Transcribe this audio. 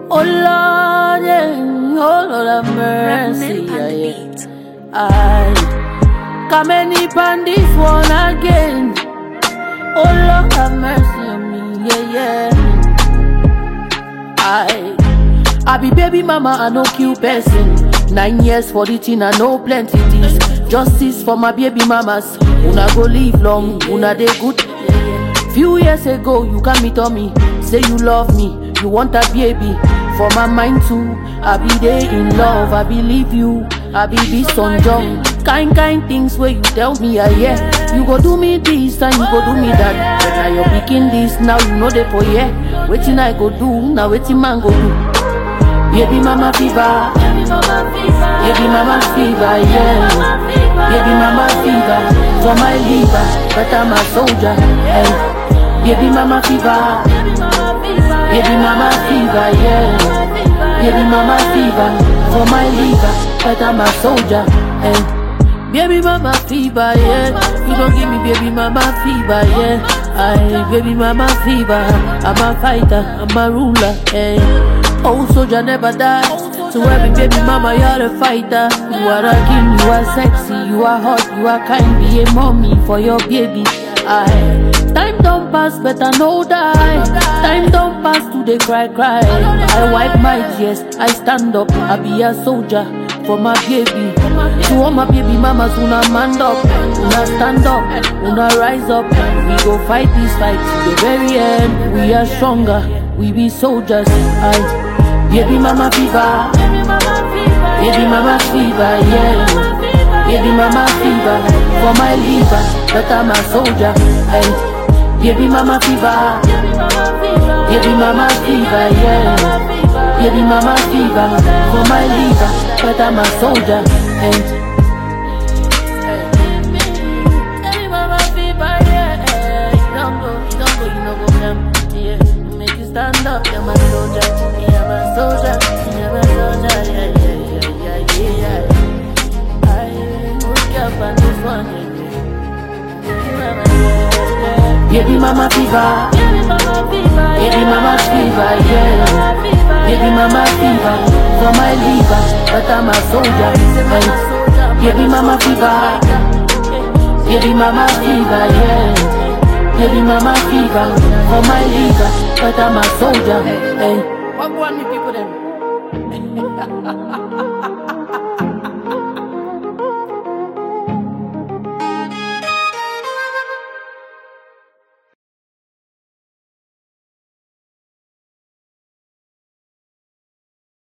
Oh Lord, yeah, oh Lord have mercy. Remnant on the Yeah, yeah. beat. I come any pan this one again. Oh Lord have mercy on me, yeah, yeah. I I be baby mama, I no kill person. Nine years for the thing, I know plenty things. Justice for my baby mamas. Una go live long, una dey good. Yeah, yeah. Few years ago, you come meet on me, say you love me, you want a baby. For my mind too, I be there in love, I believe you, I be this on John. Kind kind things where you tell me, I yeah. You go do me this and you go do me that. But now you're picking this, now you know the for yeah. Waiting I go do, now waiting man go do. Baby mama fever, baby mama fever, yeah. Baby mama fever, for my liver, but I'm a soldier. Hey. Baby mama fever, baby mama fever, yeah. Baby mama fever, for my liver, but I'm a soldier. Hey. Baby mama fever, yeah. You don't give me baby mama fever, yeah. I baby mama fever. I'm a fighter, I'm a ruler, hey. Oh soldier never dies. To every baby mama, you're a fighter. You are a king, you are sexy, you are hot, you are kind. Be a mommy for your baby. I time don't pass, better no die. Time don't pass to the cry cry. I wipe my tears, I stand up, I be a soldier for my baby. To all my baby mamas, una man up, una stand up, una rise up. We go fight this fight to the very end. We are stronger, we be soldiers. I baby mama fever, baby mama fever, yeah. Baby mama fever for my liver, but I'm a soldier. Hey, baby mama fever, baby mama fever, yeah. Baby mama fever for my liver, but I'm a soldier. Hey. Baby mama fever, yeah. You don't go, you don't go, you no go come, yeah. Make you stand up, you're my soldier, you're my soldier, you're my soldier, yeah, yeah, yeah, yeah, yeah. I hook you up on this one, yeah. Baby mama fever, baby mama fever, yeah. Baby mama fever for my liver, but I'm a soldier. Hey. Baby mama fever, baby mama fever, yeah. Baby mama fever for my liver, but I'm a soldier. Hey. What want me people them?